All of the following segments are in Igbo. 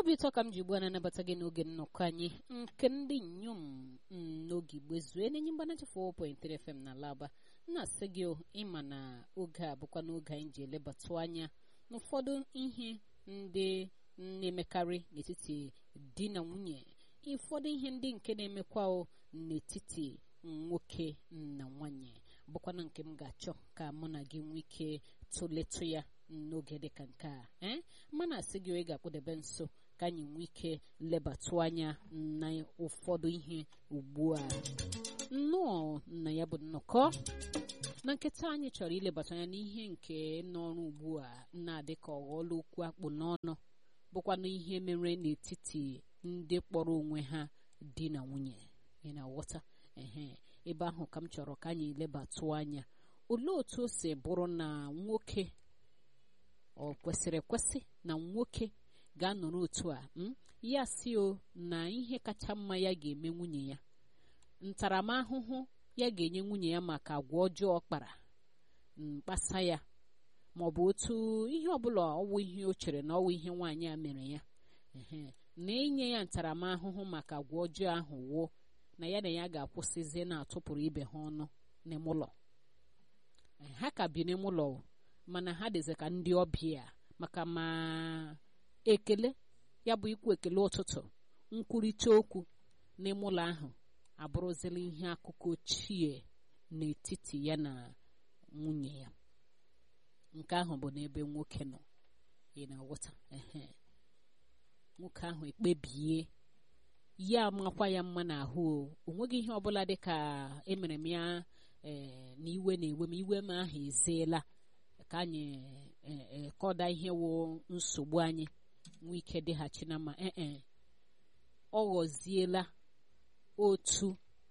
obi ụtọ ka m ji ugbu a na-anabata gị n'oge nnọkọ anyị nke ndị inyom n'oge igbe zue na-enye mgbanachi 4.3 FM na Laba na-asị gị ịma na oge a bụkwa n'oge anyị ji elebatụ anya n'ụfọdụ ihe ndị na-emekarị n'etiti di na nwunye ụfọdụ ihe ndị nke na-emekwa n'etiti nwoke na nwanyị bụkwana nke m ga-achọ ka mụ na gị nwee ike tụletụ ya n'oge dịka nke a ee mana asị gị ị ga-akpụdebe nso ka anyị nwee ike lebatụ anya na ụfọdụ ihe ugbu a nnọọ na ya bụ nnọkọ na nkịta anyị chọrọ ilebata anya n'ihe nke n'ọrụ ugbu a na-adị ka ọghọọla okwu akpụ n'ọnụ bụkwanụ ihe mere n'etiti ndị kpọrọ onwe ha di na nwunye ị na-aghọta ehe ebe ahụ ka m chọrọ ka anyị lebatụ anya olee otu o si bụrụ na nwoke ọ kwesịrị ekwesị na nwoke ga-anọrọ otu a ya si o na ihe kacha mma ya ga-eme nwunye ya ntaramahụhụ ya ga-enye nwunye ya maka agwa ọjọọ kpara mkpasa ya ma ọ bụ otu ihe ọbụla ọwụ ihe o chere na ọwụ ihe nwaanyị a mere ya na inye ya ntaramahụhụ maka agwa ọjọọ ahụ wuo na ya na ya ga-akwụsịzi na-atụpụrụ ibe ha ọnụ n'ime ụlọ ha ka bi n'ime ụlọ mana ha dịzi ka ndị ọbịa maka ma ekele ya bụ ikwu ekele ụtụtụ nkwurịta okwu n'ime ụlọ ahụ abụrụzila ihe akụkọ ochie n'etiti ya na nwunye ya nke ahụ bụ n'ebe nwoke nọ ị na-aghọta ehe nwoke ahụ ekpebie ya makwa ya mma n'ahụ o nweghị ihe ọbụla dị ka emere m ya ee na iwe na-ewe m iwe m ahụ ezeela ka anyị kọda ihe wụ nsogbu anyị nwee ike dịghachi na mma ee ọ ghọziela otu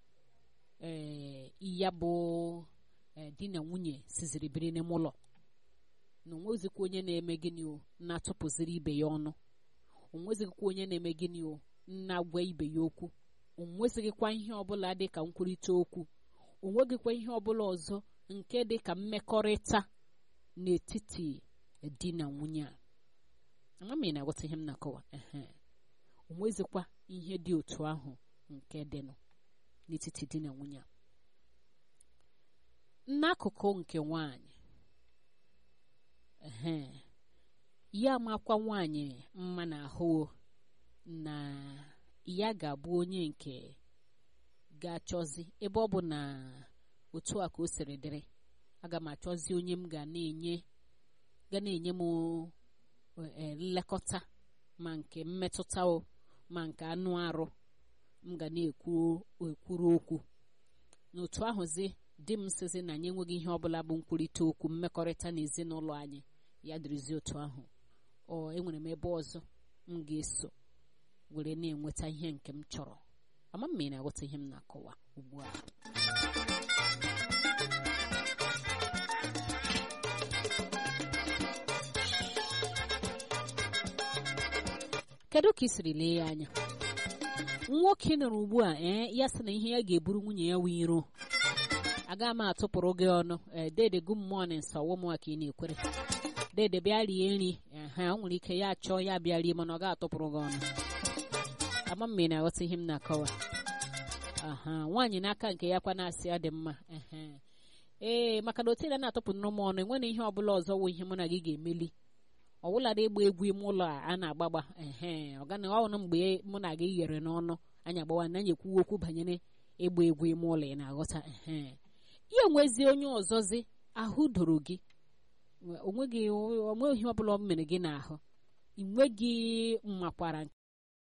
ee ya bụ di na nwunye siziri biri n'ime ụlọ na onwezikwa onye na-eme gịnị o na-atụpụziri ibe ya ọnụ onwezikwa onye na-eme gịnị o na-agwa ibe ya okwu onwezighịkwa ihe ọbụla dị ka nkwurịta okwu onweghịkwa ihe ọbụla ọzọ nke dị ka mmekọrịta n'etiti di na nwunye a ama m ị na-aghọta ihe m na-akọwa ehe onwezikwa ihe dị otu ahụ nke dịnụ n'etiti di na nwunye a n'akụkụ nke nwanyị ehe ya makwa nwanyị mma n'ahụ na ya ga-abụ onye nke ga-achọzi ebe ọ bụ na otu a ka o siri dịrị aga m achọzi onye m ga na-enye ga na-enye m nlekọta ma nke mmetụta o ma nke anụ arụ m ga na-ekwuru okwu n'otu ahụzi di m sizi na anyị enweghị ihe ọbụla bụ nkwurịta okwu mmekọrịta na ezinụlọ anyị ya dịrịzi otu ahụ ọ enwere m ebe ọzọ m ga-eso were na-enweta ihe nke m chọrọ ama m na-aghọta ihe m na-akọwa ugbu a kedu ka ị siri lee ya anya nwoke nọrọ ugbu a ee ya sị na ihe ya ga-eburu nwunye ya wee iro aga m atụpụrụ gị ọnụ ee dede good morning sọwụ m ka ị na-ekwere dede bịa rie nri ha o nwere ike ya achọọ ya bịa rie mana ọ ga-atụpụrụ gị ọnụ ama m na-aghọta ihe m na-akọwa aha nwaanyị n'aka nke ya kwa na-asị ya dị mma ee maka na otu na-atụpụrụ m ọnụ enwere ihe ọbụla ọzọ wụ ihe mụ na gị ga-emeli ọwụladị ịgba egwu ime ụlọ a a na-agbagba ehe ọgana ọnụ mgbe mụ na gị ghere n'ọnụ anyị agbawa na anyị ekwuwe okwu banyere ịgba egwu ime ụlọ ị na-aghọta ehe ya onwezi onye ọzọzi ahụ doro gị onweghị onweghị ihe ọbụla ọ mere gị n'ahụ ị nweghị mmakwara